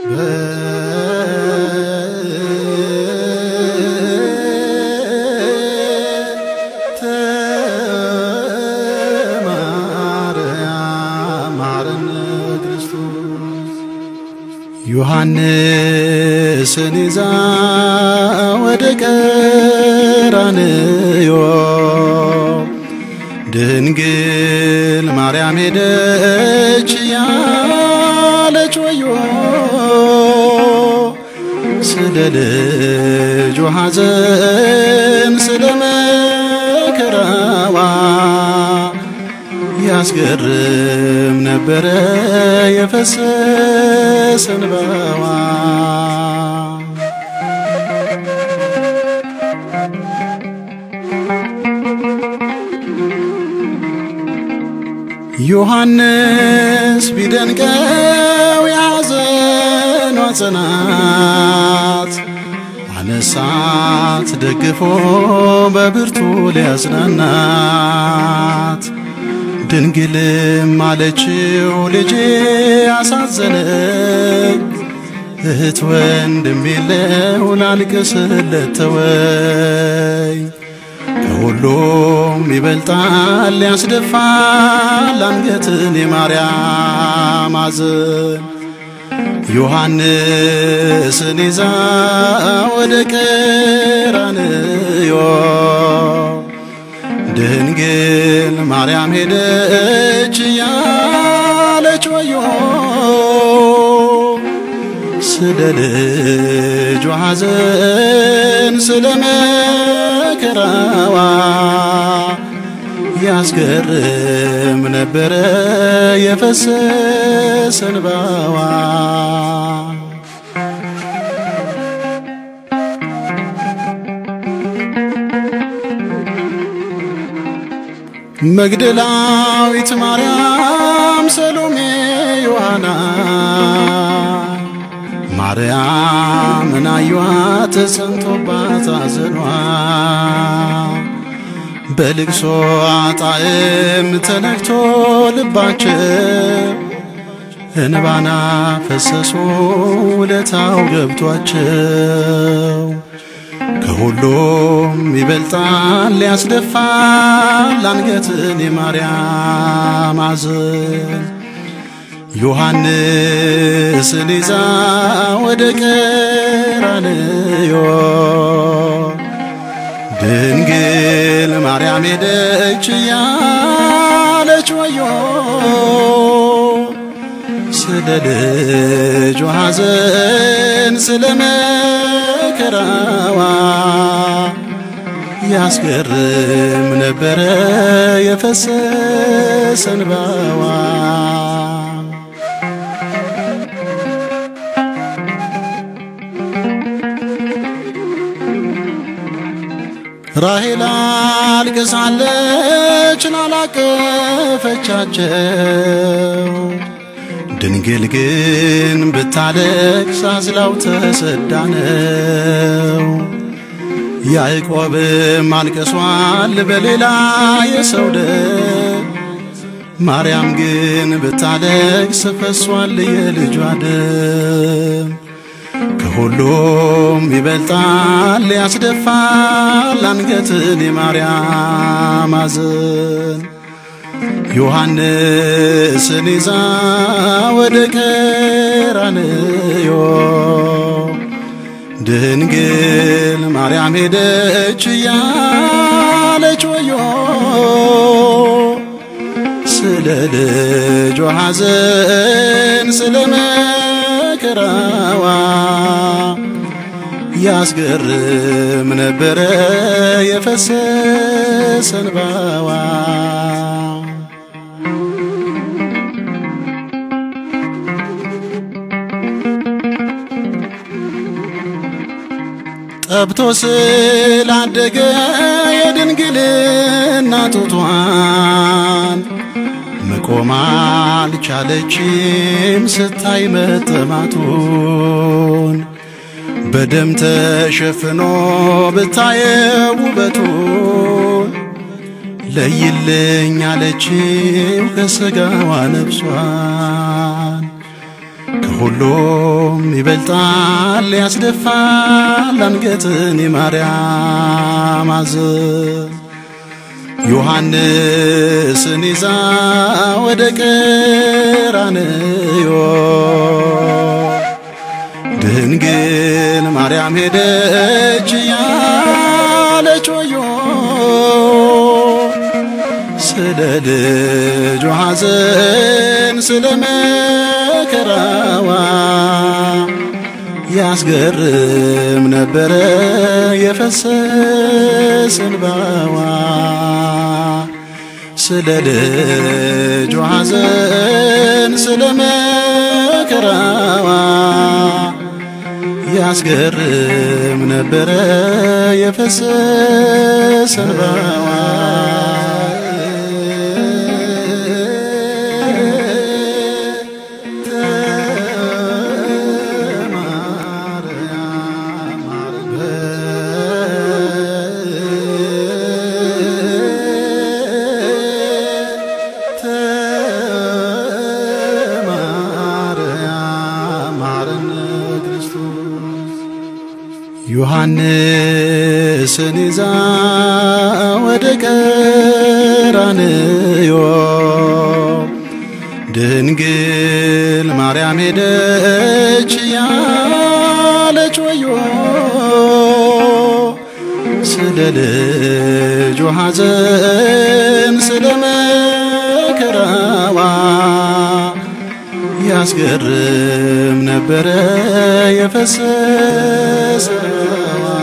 ዮሐንስን ይዛ ወደ ቀራንዮ ድንግል ማርያም ሄደች ያለች ወዮ ስለ ልጇ ሐዘን ስለ መከራዋ ያስገርም ነበረ የፈሰሰ እንባዋ። ዮሐንስ ቢደንቀው የሐዘኗ ጽናት አነሳት ደግፎ በብርቱ ሊያጽናናት ድንግልም አለችው ልጄ አሳዘነኝ፣ እህት ወንድም የለው ላልቅስለት ተወኝ። ከሁሉም ይበልጣል ያስደፋል አንገትን የማርያም ሐዘን። ዮሐንስን ይዛ ወደ ቀራንዮ ድንግል ማርያም ሄደች ያለች ወዮ ስለ ልጇ ሐዘን ስለ መከራዋ ያስገርም ነበረ የፈሰሰ እንባዋ። መግደላዊት ማርያም፣ ሰሎሜ፣ ዮሐና ማርያምን አዩአት ተጸንቶባት አዘኗ በልቅሶ ጣዕም ተነክቶ ልባቸው እንባና ፈሰሱ ውለታው ገብቷቸው ከሁሉም ይበልጣል ያስደፋል አንገትን የማርያም ሐዘን። ዮሐንስን ይዛ ወደ ቀራንዮ ድንግል ማርያም ሄደች ያለች ወዮ ስለ ልጇ ሐዘን ስለ መከራዋ ያስገርም ነበረ የፈሰሰ እንባዋ። ራሔል አልቅሳለች ላላቀፈቻቸው ድንግል ግን ብታለቅስ አዝላው ተሰዳ ነው። ያዕቆብም አልቅሷል በሌላ የሰው ደም፣ ማርያም ግን ብታለቅስ ፈሷል የልጇ ደም። ከሁሉም ይበልጣል ያስደፋል አንገትን የማርያም ሐዘን። ዮሐንስን ይዛ ወደ ቀራንዮ ድንግል ማርያም ሄደች ያለች ወዮ ስለ ልጇ ሐዘን ስለ መከራዋ ያስገርም ነበረ የፈሰሰ እንባዋ። ጠብቶ ስላደገ የድንግልና ጡቷን መቆም አልቻለችም ስታይ መጠማቱን በደም ተሸፍኖ ብታየው ውበቱን ለይልኝ አለችው ከሥጋዋ ነፍሷን ከሁሉም ይበልጣል ያስደፋል አንገትን የማርያም አዘዝ ዮሐንስን ይዛ ወደ ቀራንዮ ድንግል ማርያም ሄደች ያለች ወዮ ስለ ልጇ ሐዘን ስለ መከራዋ ያስገርም ነበረ የፈሰስ እንባዋ ስለ ልጇ ሐዘን ስለ መከራዋ ያስገርም ነበረ የፈሰስ እንባዋ ዮሐንስን ይዛ ወደ ቀራንዮ ድንግል ማርያም ሄደች ያለች ወዮ ስለ ልጇ ሐዘን ስለ መከራዋ ያስገርም ነበረ የፈሰሰዋ